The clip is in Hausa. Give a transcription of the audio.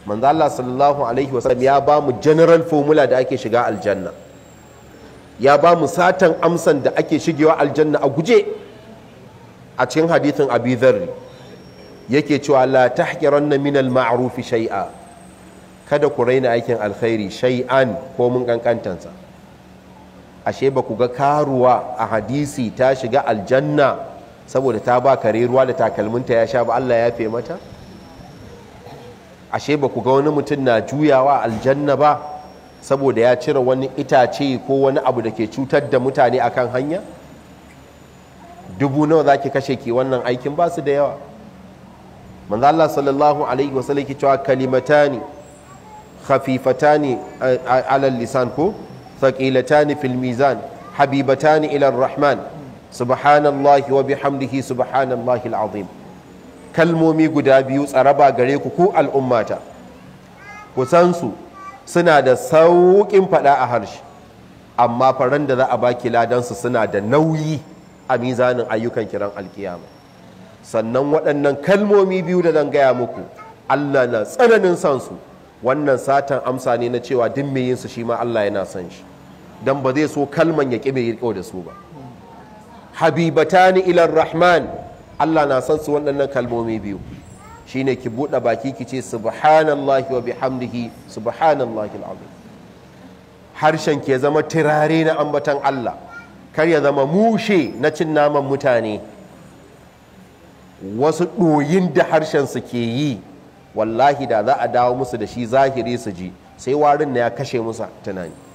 manzo Allah sallallahu alaihi wasallam ya ba mu general formula da ake shiga aljanna ya ba mu satan amsan da ake shigewa aljanna a guje a cikin hadithin abi dharri yake cewa la tahqiranna min al-ma'ruf shay'a kada ku raina aikin alkhairi shay'an ko mun kankantansa ashe ba ku ga karuwa a hadisi ta shiga aljanna saboda ta ba kare ruwa da takalminta ya sha ba Allah ya fe mata ashe ba ku ga wani mutum na juyawa aljanna ba saboda ya cire wani itace ko wani abu da ke cutar da mutane akan hanya dubu nawa za ki kashe ki wannan aikin ba su da yawa manzo Allah sallallahu alaihi wasallam ke cewa kalimatani khafifatani ala lisan ko thaqilatani fil mizan habibatani ila rahman subhanallahi wa bihamdihi subhanallahi alazim kalmomi guda biyu tsaraba gare ku ku al'ummata ku san su suna da sauƙin faɗa a harshe amma faran da za a baki ladansu suna da nauyi a mizanin ayyukan kiran alkiyama sannan waɗannan kalmomi biyu da zan gaya muku Allah na tsananin son su wannan satan amsa ne na cewa duk mai yin su shi ma Allah yana son shi dan ba zai so kalman ya ƙi mai riƙo da su ba habibatani ilar rahman Allah na son su waɗannan kalmomi biyu shine ki buɗe baki ki ce subhanallahi wa bihamdihi subhanallahi alazim harshen ke zama turare na ambatan Allah kar ya zama mushe na cin naman mutane wasu ɗoyin da harshen su ke yi wallahi da za a dawo musu da shi zahiri su ji sai warin na ya kashe musu tunani